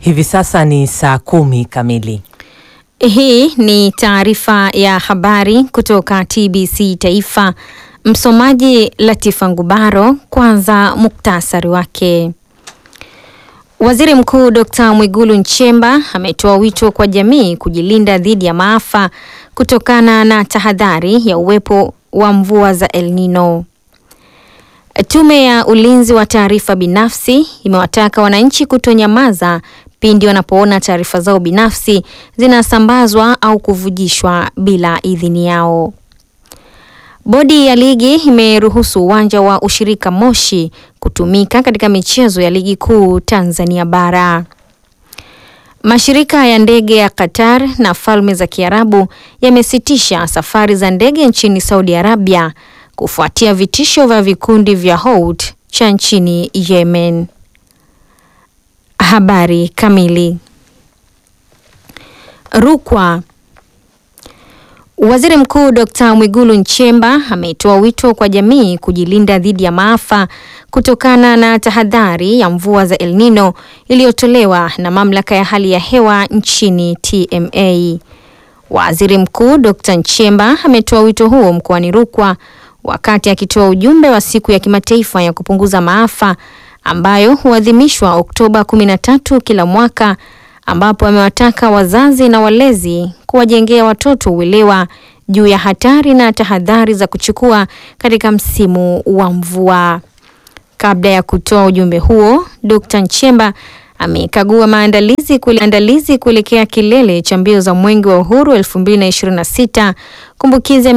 Hivi sasa ni saa kumi kamili. Hii ni taarifa ya habari kutoka TBC Taifa. Msomaji Latifa Ngubaro. Kwanza muktasari wake. Waziri Mkuu Dr. Mwigulu Nchemba ametoa wito kwa jamii kujilinda dhidi ya maafa kutokana na tahadhari ya uwepo wa mvua za El Nino. Tume ya Ulinzi wa Taarifa Binafsi imewataka wananchi kutonyamaza pindi wanapoona taarifa zao binafsi zinasambazwa au kuvujishwa bila idhini yao. Bodi ya ligi imeruhusu uwanja wa ushirika Moshi kutumika katika michezo ya ligi kuu Tanzania bara. Mashirika ya ndege ya Qatar na Falme za Kiarabu yamesitisha safari za ndege nchini Saudi Arabia kufuatia vitisho vya vikundi vya Houthi cha nchini Yemen. Habari kamili. Rukwa. Waziri Mkuu Dr. Mwigulu Nchemba ametoa wito kwa jamii kujilinda dhidi ya maafa kutokana na tahadhari ya mvua za El Nino iliyotolewa na Mamlaka ya Hali ya Hewa nchini TMA. Waziri Mkuu Dr. Nchemba ametoa wito huo mkoani Rukwa wakati akitoa ujumbe wa siku ya kimataifa ya kupunguza maafa ambayo huadhimishwa Oktoba 13 kila mwaka ambapo amewataka wazazi na walezi kuwajengea watoto uelewa juu ya hatari na tahadhari za kuchukua katika msimu wa mvua. Kabla ya kutoa ujumbe huo, Dr. Nchemba amekagua maandalizi kuelekea kilele cha mbio za Mwenge wa Uhuru 2026 kumbukizi